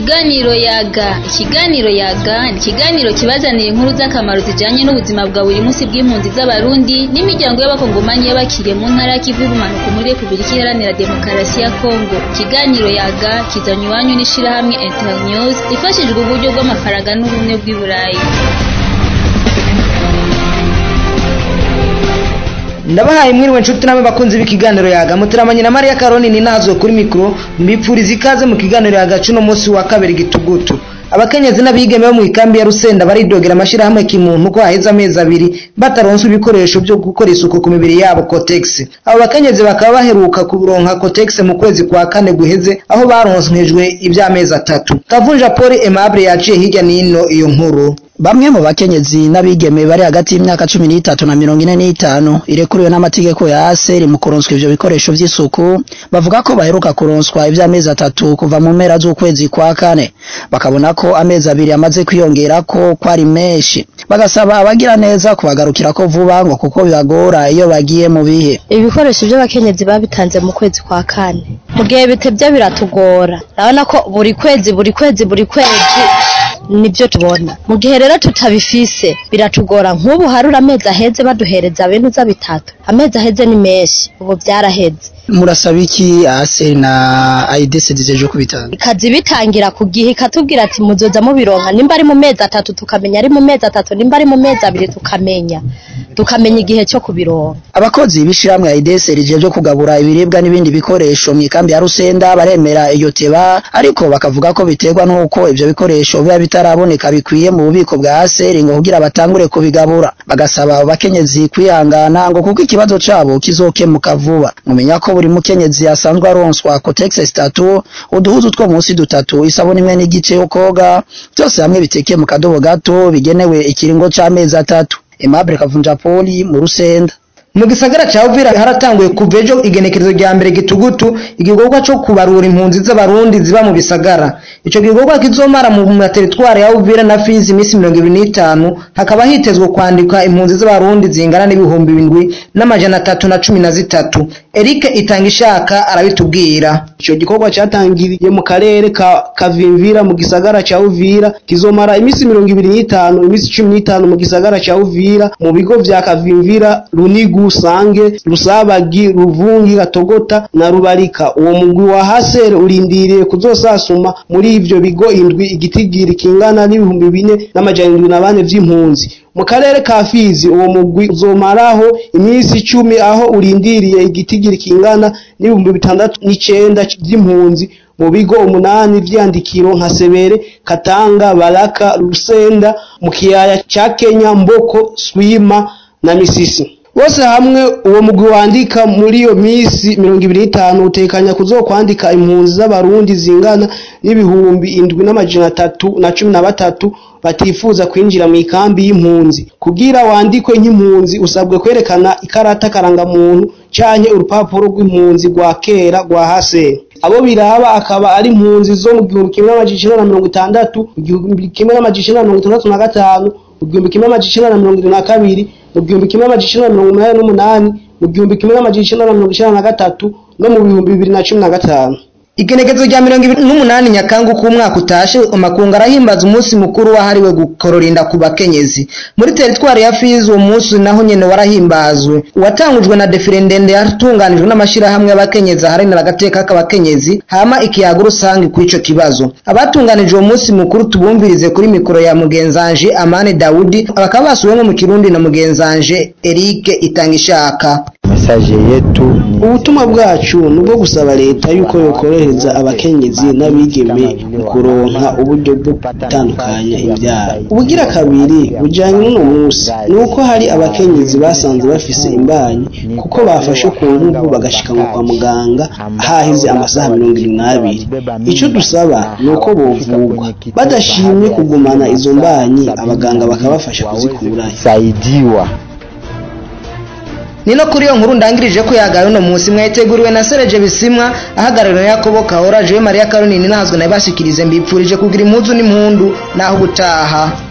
Ikiganiro yaga ikiganiro yaga ni ikiganiro kibazanira inkuru z'akamaro zijanye n'ubuzima bwa buri munsi bw'impunzi z'abarundi n'imiryango y'abakongomanyi y'abakiriye mu ntara y'ikivu y'ubumanuko muri Repubulika Iharanira Demokarasi ya Kongo ikiganiro yaga kizanywe iwanyu n'ishirahamwe Internews ifashijwe uburyo bw'amafaranga n'ubumwe bw'i Burayi ndabahaye mwiriwe nshuti namwe bakunzi b'ikiganiro yaga muteramanye na Maria Karoni ni nazwe kuri mikro mbipfuriza ikaze mu kiganiro yaga cuno munsi wa kabiri gitugutu abakenyezi n'abigeme bo mu ikambi ya Rusenda baridogera amashirahamwe kimuntu ko haheze amezi abiri bataronswa ibikoresho byo gukora isuku ku mibiri yabo Cotex abo bakenyezi bakaba baheruka kuronka Cotex mu kwezi kwa kane guheze aho baronswejwe iby'amezi atatu Kavunja Paul Aimable yaciye hirya nino iyo nkuru Bamwe mu bakenyezi n'abigeme bari hagati y'imyaka cumi n'itatu na mirongo ine n'itanu irekuriwe n'amategeko ya ASER mu kuronswa ivyo bikoresho vy'isuku bavuga ko baheruka kuronswa ivy'amezi atatu kuva mu mpera z'ukwezi kwa kane bakabona ko amezi abiri amaze kwiyongera ko kwari menshi bagasaba abagira neza kubagarukira ko vuba ngo kuko bibagora iyo bagiye mu bihe ibikoresho by'abakenyezi babitanze mu kwezi kwa kane mu gihe bitebye biratugora urabona ko buri kwezi buri kwezi buri kwezi nibyo tubona mu gihe rero tutabifise biratugora nk'ubu harura amezi aheze baduhereza benuza bitatu amezi aheze ni menshi ubu byaraheze murasaba iki ASER na AIDS zijeje kubitanga ikazi bitangira ku gihe ikatubwira ati muzoza mubironka nimba ari mu mezi atatu tukamenya ari mu mezi atatu nimba ari mu mezi abiri tukamenya tukamenya igihe cyo kubironka abakozi b'ishiramwe AIDS rijeje kugabura ibiribwa n'ibindi bikoresho mu ikambi ya Rusenda baremera iyo teba ariko bakavuga ko biterwa n'uko ivyo bikoresho biba bitaraboneka bikwiye mu bubiko bwa ASER ngo kugira batangure kubigabura bagasaba abakenyezi kwihangana ngo kuko ikibazo cabo kizokemuka vuba mumenya ko buri mukenyezi asanzwe aronswa Cotex zitatu uduhuzu two munsi dutatu isabuni imwe n'igice yo koga byose hamwe bitekeye mu kadobo gato bigenewe ikiringo c'amezi atatu Aimable Kavunja Poli mu Rusenda mu gisagara ca Uvira haratanguye kuva ejo igenekerezo rya mbere gitugutu igikorwa co kubarura impunzi z'abarundi ziba mu bisagara ico gikorwa kizomara mu materitware ya Uvira na Fizi imisi mirongo ibiri n'itanu hakaba hitezwe kwandika impunzi z'abarundi zingana n'ibihumbi bindwi n'amajana atatu na cumi na zitatu Eric Itangishaka arabitubwira ico gikorwa catangiriye mu karere ka Kavimvira mu gisagara ca Uvira kizomara imisi mirongo ibiri n'itanu imisi cumi n'itanu mu gisagara ca Uvira mu bigo vya Kavimvira Runigu Sange Rusabagi Ruvungi Gatogota na Rubarika uwo mugwi wa Hasere urindiriye kuzosasuma muri ivyo bigo indwi igitigiri kingana n'ibihumbi bine n'amajana indwi na bane vy'impunzi mu karere ka Fizi uwo mugwi uzomaraho imisi icumi aho urindiriye igitigiri kingana n'ibihumbi bitandatu n'icenda vy'impunzi mu bigo umunani vyandikiro nka Sebere Katanga Baraka Rusenda mu kiyaya ca Kenya Mboko Swima na Misisi bose hamwe uwo mugwi wandika muri iyo misi mirongo ibiri n'itanu utekanya kuzokwandika impunzi z'abarundi zingana n'ibihumbi indwi n'amajana atatu na cumi na batatu batifuza kwinjira mu ikambi y'impunzi kugira wandikwe nk'impunzi usabwe kwerekana ikarata karangamuntu canke urupapuro rw'impunzi rwa kera rwa haseri abo biraba akaba ari impunzi zo mu gihumbi kimwe n'amajana icenda na mirongo itandatu igihumbi kimwe n'amajana icenda na mirongo itandatu na gatanu igihumbi kimwe n'amajana icenda na mirongo irindwi na kabiri mu gihumbi kimwe n'amajana icenda na mirongo umunani n'umunani mu gihumbi kimwe n'amajana icenda na mirongo icenda na gatatu no mu bihumbi bibiri na cumi na gatanu igenekezo rya mirongo ibiri n'umunani nyakanga uko umwaka utashe amakungu arahimbaza umunsi mukuru wahariwe gukororinda ku bakenyezi muri teritwari ya fizi uwo munsi naho nyene warahimbazwe watangujwe na defile ndende yatunganijwe n'amashirahamwe y'abakenyezi aharanira agateka k'abakenyezi hama ikiyaga rusange kuri ico kibazo abatunganije uwo munsi mukuru tubumvirize kuri mikoro ya mugenzanje amani dawudi bakaba basuwemwo mu kirundi na mugenzanje erike itangishaka mesaje yetu ubutumwa bwacu ni ubwo gusaba leta yuko yokorohereza abakenyezi n'abigeme mu kuronka uburyo bwo gutandukanya imbyaro ubugira kabiri bujyanye n'uno munsi ni uko hari abakenyezi basanze bafise imbanyi kuko bafashe ku nguvu bagashikanwa kwa muganga hahize amasaha mirongo irindwi n'abiri icyo dusaba ni uko bovugwa badashimye kugumana izo mbanyi abaganga bakabafasha kuzikura saidiwa ni no kuri iyo nkuru ndangirije ko yagaye uno munsi mwayiteguriwe na Sereje Bisimwa ahagarariwe na Yakobo Kahora Jewe Maria Caroline nazwe nabashikirize mbipfurije kugira impuzu n'impundu naho ubutaha